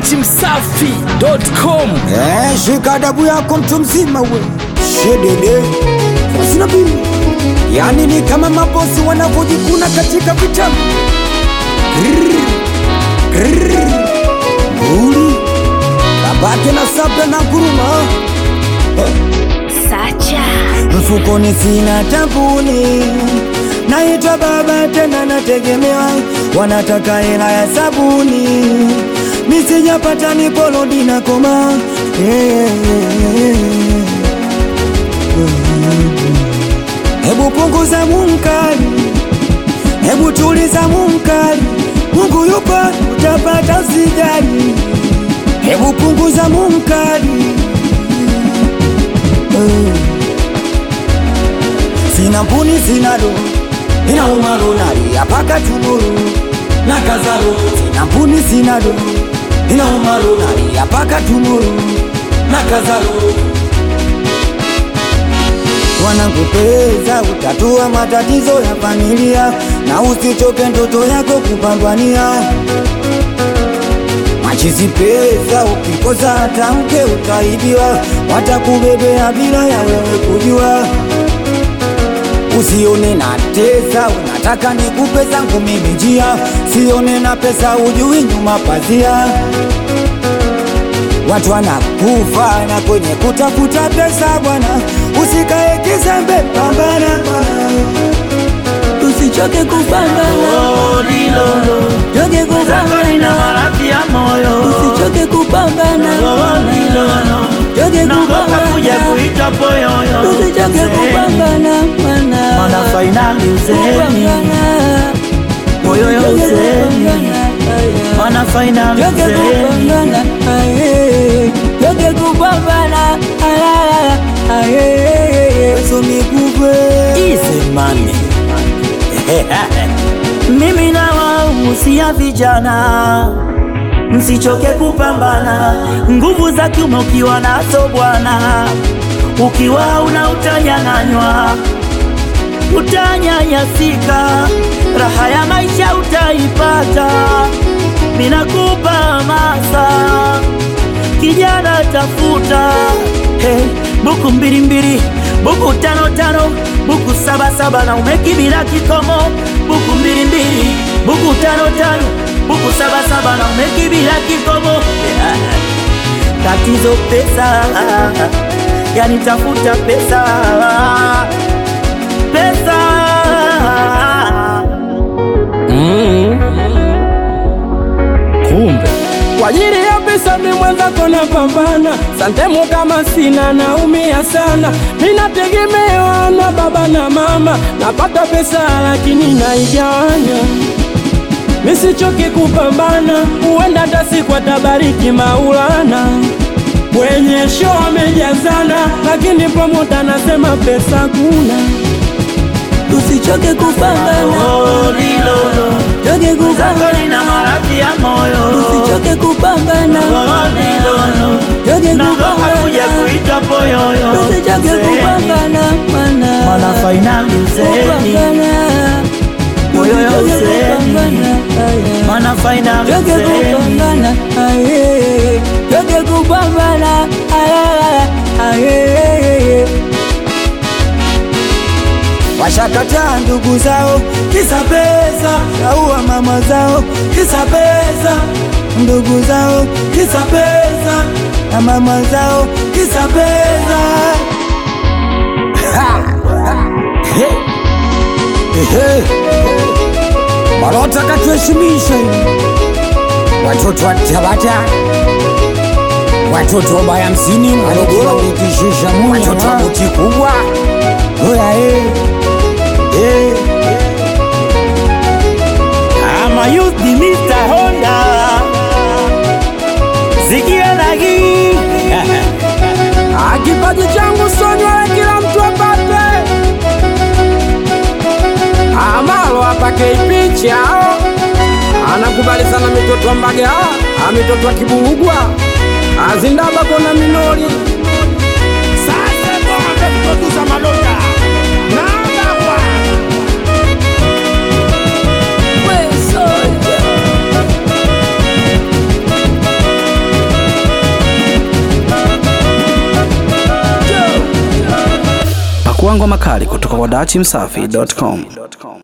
dachimsafi.com Eh, shika adabu yako mtu mzima we shedede sina pili yani ni kama mabosi wanavyojikuna katika vitabu Grrr, grrr, nguli babake na sabla na kuruma Sacha mfukoni sina tabuni naitwa baba tena nategemewa wanataka hela ya sabuni nisijapata nikolodi na koma Eh, hebu punguza munkari hebu tuliza munkari mungu yupo utapata usijali hebu punguza munkari Eh. Sina mpuni sina do ina umaru nalia paka tumuru na kazaro Sina mpuni sina do ina umaru nalia paka tumuru na kazaro Wanakupeza utatua matatizo ya familia na usichoke ndoto yako kupambania machizi pesa ukikosa hata mke utaibiwa watakubebea bila ya wewe kujua usione na tesa unataka nikupe zangu mimi njia sione na pesa ujui nyuma pazia watu wanakufa na kwenye kutafuta pesa bwana usikae kizembe pambana bwana usichoke kupambana choke kupambana usichoke kupambana choke kupambana usichoke kupambana bwana Mana fainali uzeni Moyo ya uzeni Mana fainali uzeni Easy money Mimi na wahusia vijana Msichoke kupambana Nguvu za kiume ukiwa nazo bwana Ukiwa una utanyang'anywa Utanyanyasika Raha ya maisha utaipata Minakupa hamasa Kijana tafuta hey, Buku mbili mbili Buku tano tano Buku saba saba na umekibila kikomo Buku mbili mbili Buku tano tano Buku saba saba na umekibila kikomo yeah. Tatizo pesa Yani tafuta pesa Pesa kumbe kwa ajili ya pesa mi mwenzako na pambana santemu kama sina naumia sana minategemewa na baba na mama napata pesa lakini naigawanya misichoki kupambana huenda hata siku atabariki maulana kwenye show amejazana lakini promota anasema pesa kuna usichoke kupambana Oh, lilolo choke kupambana Zako na maradhi ya moyo usichoke kupambana Oh, lilolo choke Naogopa kupambana kuja kuitwa poyoyo usichoke Uzeni. kupambana Mana bwana fainali uzeni Moyo ya uzeni Mana fainali uzeni washakataa ndugu zao kisa pesa aua mama zao kisa pesa ndugu zao kisa pesa na mama zao kisa pesa Ha! He! Ehe! walotaka tuheshimishe watoto wa Tabata watoto wa baya msini Morogoro watoto wa buti kubwa oya eh. Eh. Ama youth ni Mr. Honda Zikia nagi Ah, kipaji changu sonywe kila mtu apate amalo apake ipichao anakubali sana mitoto wa mbaga ah, mitoto wa kibulugwa azindaba kona minori sasa bonga tukotuza malonda nagapa Pakua ngoma kali kutoka kwa dachimsafi.com.